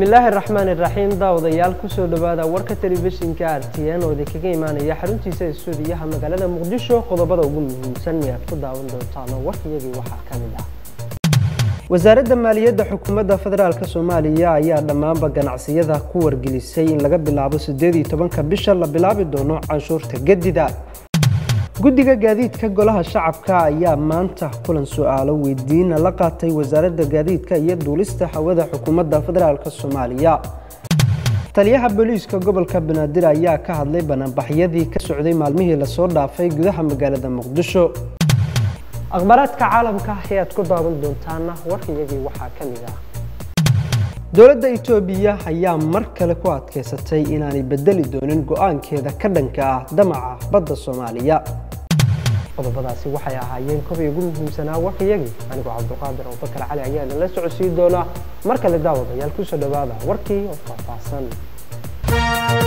bismillaahi raxmaani raxiim daawadayaal kusoo dhowaada warka telefishinka r t n oo idinkaga imaanaya xaruntiisa istuudiyaha magaalada muqdisho qodobada ugu muhiimsan ee aad ku daawan doontaan oo warkayagii waxaa ka mid ah wasaaradda maaliyadda xukuumadda federaalk soomaaliya ayaa dhammaanba ganacsiyada ku wargelisay in laga bilaabo siddeed iyo tobanka bisha la bilaabi doono canshuurta gedida guddiga gaadiidka golaha shacabka ayaa maanta kulan su-aalo weydiina la qaatay wasaaradda gaadiidka iyo duulista hawada xukuumadda federaalk soomaaliya taliyaha booliiska gobolka banaadir ayaa ka hadlay banaanbaxyadii ka socday maalmihii lasoo dhaafay gudaha magaalada muqdisho akhbaaraadka caalamka ayaad ku daawan doontaana warkayagii waxaa ka mid ah dowladda itoobiya ayaa mar kale ku adkaysatay inaanay bedeli doonin go-aankeeda ka dhanka ah damaca badda soomaaliya qodobadaasi waxay ahaayeen kobai ugu muhiimsanaa warkayagii anigoo cabduqaadir abubakar cali ayaa idinla socodsiin doonaa mar kale daawadayaal kusoo dhowaada warkii oo faahfaahsan